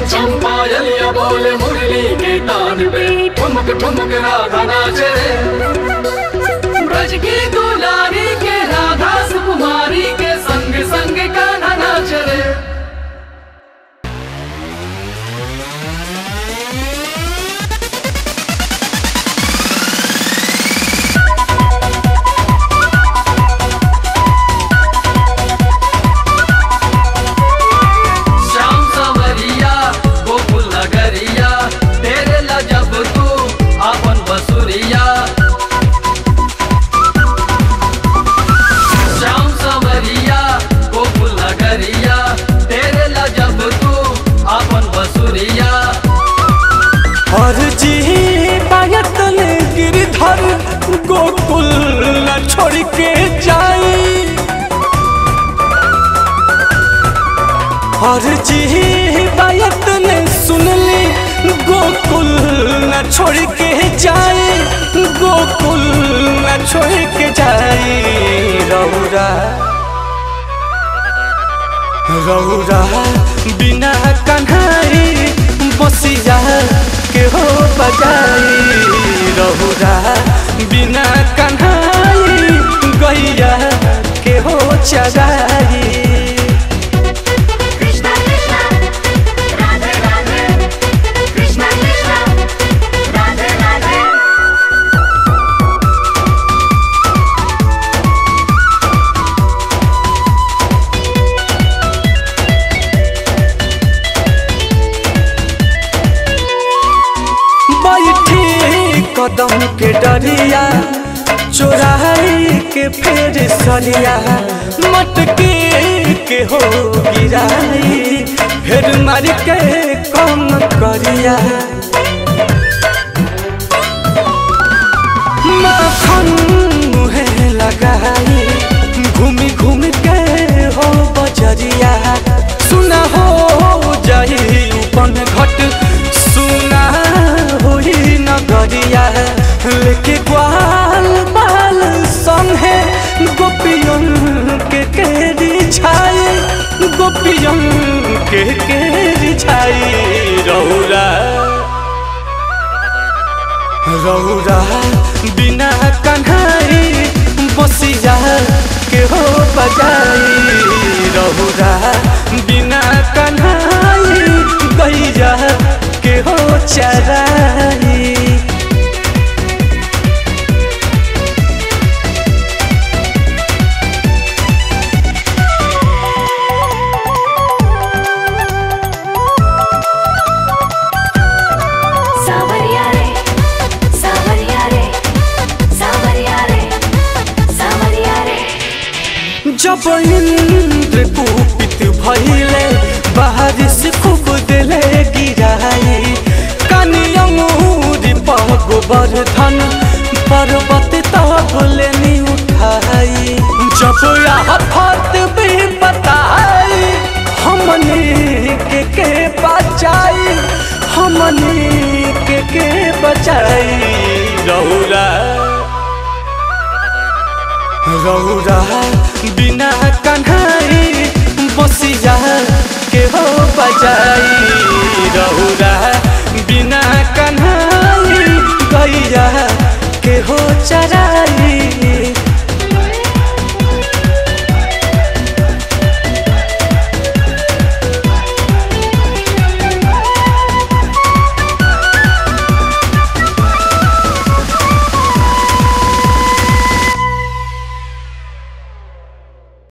छम पायलिया बोले मुरली के तान पे ठुमक ठुमक राधा नाचे ब्रज की दुलारी के राधा सुकुमारी के संग संग कान्हा नाच रे श्याम सवरिया गोकुल नगरिया तेरे ला जब तू अपन बसुरिया श्याम सवरिया गोकुल नगरिया तेरे ला जब तू अपन बसुरिया और जी पायतन गिरधर गोकुल न छोड़ के जाई और जी पायतन सुनली गोकुल न छोड़ के जाई गोकुल न छोड़ के जाई रौरा रौरा बिना कन्हई बसिया के हो बजाई रौरा बिना कन्हई गैया के हो चराई Krishna Krishna Radhe Radhe Krishna Krishna Radhe Radhe बैठी कदम के डरिया चोराई के फेर सरिया मटके के हो गिराई फेर मार के कम करिया माखन मुहे लगाई घूमी घूम के हो बजरिया सुना हो जाई उपन घट सुना होई नगरिया लेके ग्वाल बाल संगे गोपियन के केरी छाई गोपियन के केरी छाई रौरा रौरा बिना कन्हई बसिया के हो बजाई रौरा बिना कन्हई गैया के हो चराई Savaria re Savaria re Savaria re Savaria re जब इंद्र कुपित भइले बारिश खूब दिले गिराई कनियमुरी गोबर धन पर्वत तबले नी उठाई जब आफत भी बताई हमने के के बचाई हमने के के बचाई रौरा रौरा बिना कन्हई बसिया के हो बजाई रौरा बिना कन्हई गैया के हो चराई